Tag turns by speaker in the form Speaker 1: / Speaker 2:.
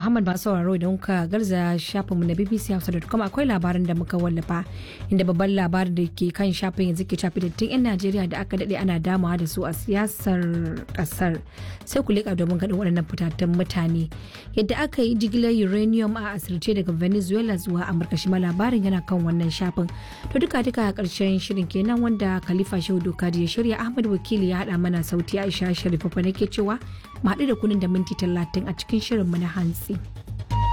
Speaker 1: Muhammad masu sauraro idan kuka garza shafinmu na bbchausa.com akwai labarin da muka wallafa inda babban labarin da ke kan shafin yanzu ke shafi dattin 'yan Najeriya da aka daɗe ana damawa da su a siyasar ƙasar. Sai ku leƙa domin gaɗin waɗannan fitattun mutane. Yadda aka yi jigilar uranium a asirce daga Venezuela zuwa Amurka shi ma labarin yana kan wannan shafin. To duka duka a ƙarshen shirin kenan wanda Khalifa Shehu Dokaji ya shirya Ahmad Wakili ya haɗa mana sauti Aisha Sharifa nake cewa mu haɗu da kunin da minti talatin a cikin shirinmu na hantsi.